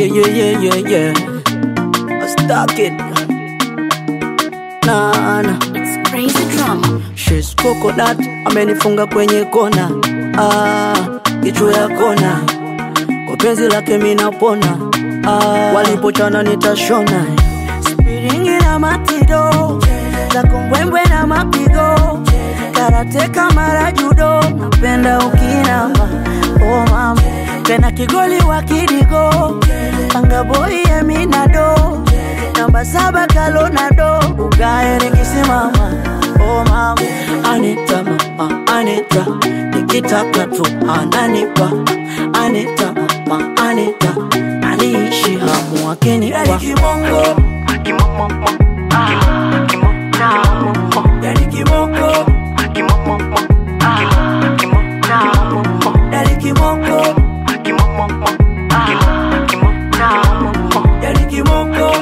Yeah, yeah, yeah, yeah, yeah. I stuck it. Nah, nah. It's crazy drama. She's coconut, amenifunga kwenye kona. Ah, kichwa ya kona. Kwa penzi lake mimi napona. Ah, walipochana nitashona. Spiringi na matido. Za kumbwembwe na mapigo. Karate kama judo. Napenda ukinama. Oh mama. Tena kigoli wa kidigo. Panga boy eminado. Namba saba kalonado. Ugae nikisimama. Oh mama. Anita mama, Anita. Nikitaka tu ananipa. Anita mama, Anita. Aniishi hamu akinipa. Yani kibongo. Yani kibongo. Yani kibongo.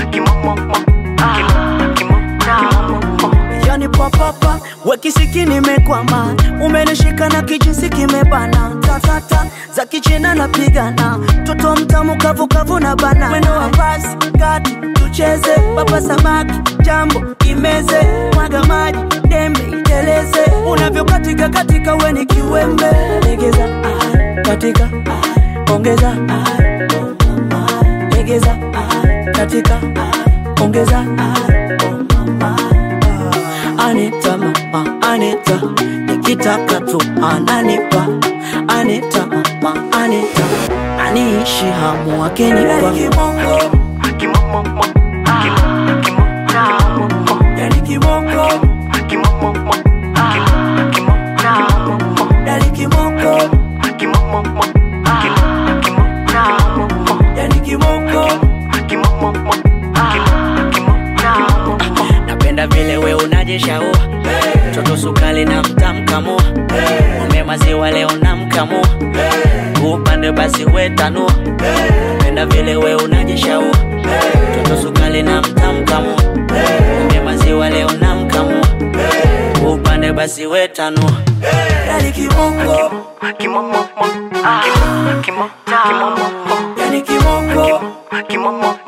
Yani papapa wekisiki nimekwama, umenishika na kijinsi kimebana, tatata za kichina napigana, toto mtamu kavukavu na bana, mwendo wa basi kati tucheze, papa samaki jambo imeze, mwaga maji dembe iteleze, unavyokatika katika weni kiwembe, legeza ah, katika ah, ongeza ah, legeza ah, katika ah, ongeza ah, Anita mama, Anita, nikitaka tu ananipa. Anita mama, Anita, aniishi hamu akinipa. Yani kibongo, yani kibongo, yani kibongo, yani kibongo. Napenda vile we unajishaua Toto sukali na mtamkamua Ume maziwa leo namkamua Upande basi we tanua Napenda vile we unajishaua Toto sukali na mtamkamua Ume maziwa leo namkamua Upande basi we tanua Yani kibongo Yani kibongo